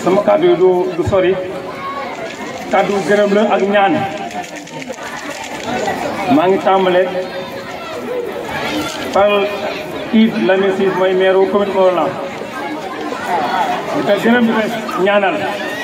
sama kàddu yi du du sori kàddu gërëm la ak ñaan maa ngi tàmbale par Yves Lamine Ciss mooy maire wu commune Morolan di ko gërëm di ko ñaanal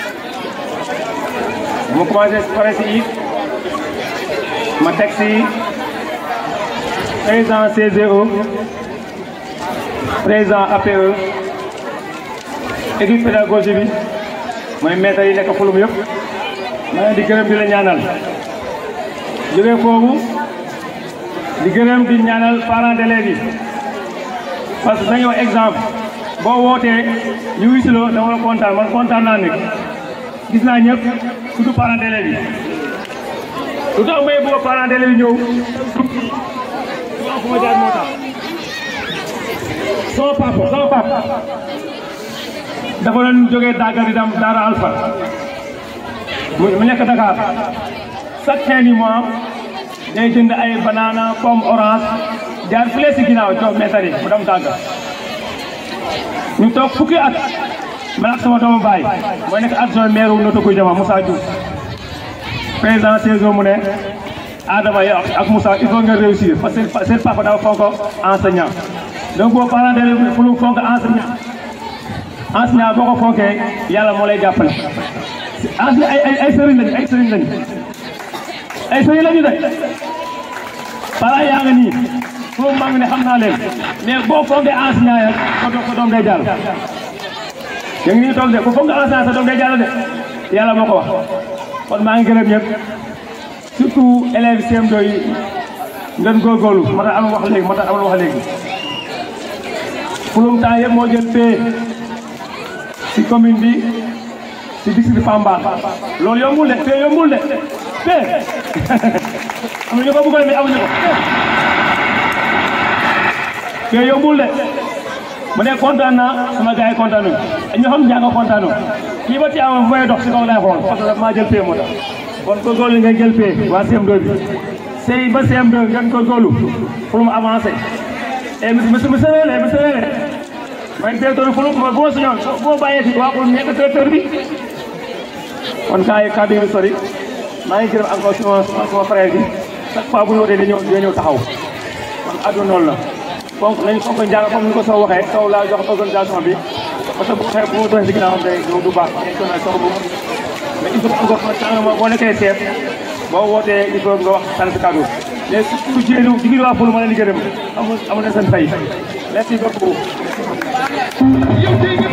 mu commencé pare si Yves ma teg si président CGO président APE équipe pédagogie bi mooy maître yi nekk fulum yëpp ma leen di gërëm di la ñaanal jógee foofu di gërëm di ñaanal parents d'élèves yi parce que dañoo exemple boo wootee ñu wisuloo dama la kontaan man kontaan naa nekk gis naa ñëpp surtout parents d'élèves yi lu tax may bëgg parents d'élèves yi ñëw fu ma jaar moo tax sama papa sama papa dafa doon jógee Dakar di dem Daara Alpha mu nekk Dakar chaque fin du mois day jënd ay banana pomme orange jaar fële si ginnaaw jox maître yi mu dem Dakar ñu toog fukki at man ak sama doomu baay mooy nekk adjoint maire wu Notto Gouye Diama Moussa Diouf président saison mu ne Adama yow ak Moussa il faut nga réussir parce que seen papa dafa fonk enseignant donc boo parent d'élève fu mu fonk enseignant enseignant boo ko fonkee yàlla moo lay jàppale enseignant ay ay ay sëriñ lañu ay sëriñ lañu ay sëriñ lañu de parents yaa nga nii foofu maa ngi ne xam naa leen mais boo fonkee enseignant ya ko ko doom day jàll yaa ngi nii toog de bu fonk enseignant sa doom day jàll de yàlla moo ko wax kon maa ngi gërëm ñëpp surtout élèves CM2 yi ngeen góorgóorlu moo tax am wax léegi moo tax am wax léegi fulum temps yëpp moo jël pay ci commune bi ci district Pamba loolu yombul de pay yombul de pay am ñu ko bëggoon mais amuñu ko pay yombul de mu ne kontaan naa sama gars yi kontaan nañu ñoo xam njàng kontaan nañu kii ba ci amoon bu may dox si kaw laay xool parce que maa jël pay moo tax kon góorgóorlu ngeen jël pay waa CM2 bi sey ba CM2 ngeen góorgóorlu pour mu avancer et monsieur monsieur Wele monsieur Wele man directeur fu ma bu ma suñoon boo bàyyee si waa pour nekk directeur bi kon kaa yi kàddu yi sori maa ngi gërëm encore suma suma frère bi chaque fois bu ñu wootee dañoo dañoo ñëw taxaw kon àdduna noonu la donc nañu fonk njàng comme ni ko soo waxee soo laa jox organisation bi parce que bu waxee bu ma doxee si ginnaaw xam ne du baax national soxla bu mais il faut encore changement boo nekkee chef boo wootee il faut nga wax sant si kàddu mais surtout jigéen jigéen waa Foulo ma leen di gërëm amul amul na seen fay merci beaucoup